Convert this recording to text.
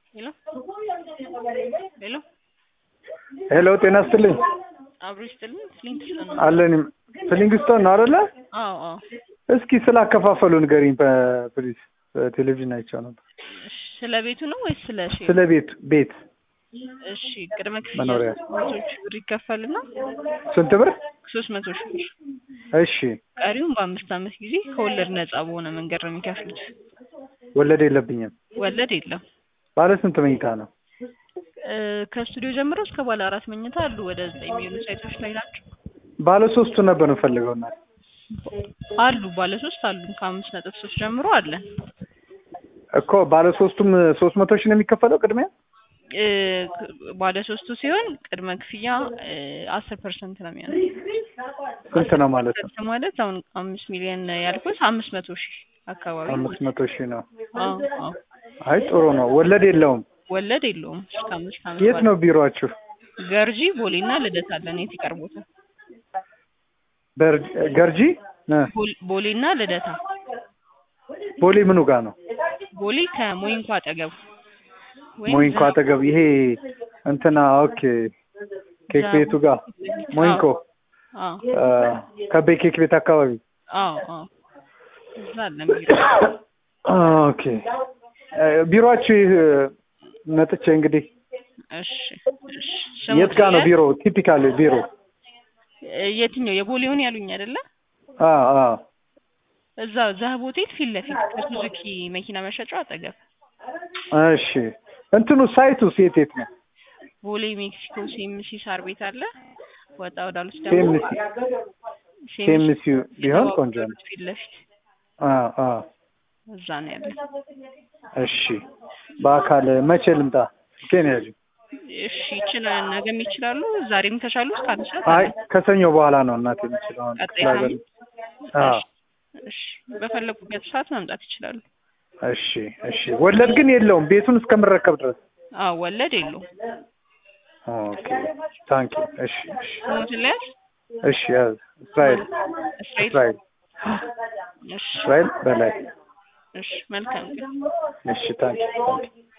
ሄሎ ሄሎ ሄሎ ጤና ይስጥልኝ። አብሮ ይስጥልኝ። ፍሊንትስቶን ነው። አለን ፍሊንግስቶን ነው አይደለ? አዎ አዎ። እስኪ ስላከፋፈሉ ንገሪኝ ፕሊዝ። በቴሌቪዥን አይቼው ነበር። እሺ፣ ስለ ቤቱ ነው ወይስ ስለ ሼሩ? ስለ ቤት ቤት እሺ፣ ቅድመ ክፍያ መኖሪያ። ሶስት መቶ ሺህ ብር ይከፈልና ስንት ብር? ሶስት መቶ ሺህ ብር እሺ ቀሪውን በአምስት ዓመት ጊዜ ከወለድ ነፃ በሆነ መንገድ ነው የሚከፍሉት። ወለድ የለብኝም። ወለድ የለም። ባለ ስንት መኝታ ነው? እ፣ ከስቱዲዮ ጀምሮ እስከ ባለ አራት መኝታ አሉ። ወደ ዘጠኝ የሚሆኑ ሳይቶች ላይ ናቸው ባለ ሶስቱ ነበር የምፈልገው እና አሉ። ባለ ሶስት አሉ። ከአምስት ነጥብ ሶስት ጀምሮ አለን። እኮ ባለ ሶስቱም ሶስት መቶ ሺህ ነው የሚከፈለው ቅድሚያ? እ፣ ባለ ሶስቱ ሲሆን ቅድመ ክፍያ አስር ፐርሰንት ነው የሚሆነው። ስንት ነው ማለት ነው? ፐርሰንት ማለት አሁን አምስት ሚሊዮን ያልኩት አምስት መቶ ሺህ አካባቢ አምስት መቶ ሺህ ነው። አዎ አዎ። አይ ጥሩ ነው። ወለድ የለውም። ወለድ የለውም። እስከ አምስት ዓመት የት ባለው ነው ቢሮአችሁ? ገርጂ ቦሌና ልደታ አለን። የት ይቀርቦታል? በር- ገርጂ እ፣ ቦል- ቦሌና ልደታ። ቦሌ ምኑ ጋር ነው? ቦሌ ከሞይንኮ አጠገብ ወይም ሞይንኮ ዛ- አጠገብ ይሄ እንትና ኦኬ ኬክ ዛ- ቤቱ ጋር ሞይንኮ አዎ አ፣ ከቤ ኬክ ቤት አካባቢ አዎ አዎ እዛ አለን ቢሮ። ኦኬ እ፣ ቢሮአችሁ ይህ መጥቼ እንግዲህ እሺ እሺ። የት ጋር ነው ስሙት ቢሮ? ቲፒካል ቢሮ እ፣ የትኛው የቦሌውን ያሉኝ አይደለ? አ አ እዛ ዛህብ ሆቴል ፊት ለፊት ከሱዙኪ መኪና መሸጫው አጠገብ እሺ እንትኑ ሳይቱ የት የት ነው? ቦሌ ሜክሲኮ ሴምሲ ሳር ቤት አለ። ወጣ ወዳሉት ደግሞ ሴምሲ ሴምሲ ቢሆን ቆንጆ ነው። ፊት ለፊት አ አ እዛ ነው ያለ። እሺ በአካል መቼ ልምጣ? ኬን ያዥ እሺ ይችላል። ነገም ይችላሉ። ዛሬም ከቻሉ እስከ አንድ ሰዓት አይ አለ። ከሰኞ በኋላ ነው እናቴ የምችለው አሁን ቀጣይ ክፍለ ሀገር ሳምንት? አ እሺ በፈለጉበት ሰዓት መምጣት ይችላሉ። እሺ እሺ ወለድ ግን የለውም ቤቱን እስከምረከብ ድረስ አዎ ወለድ የለውም። ኦኬ ታንኪ እሺ እሺ ስሙትን ለያዝ እሺ ያዝ እስራኤል እስራኤል። እስራኤል እሺ እስራኤል በላይ እሺ መልካም ግን እሺ ታንኪ ታንኪ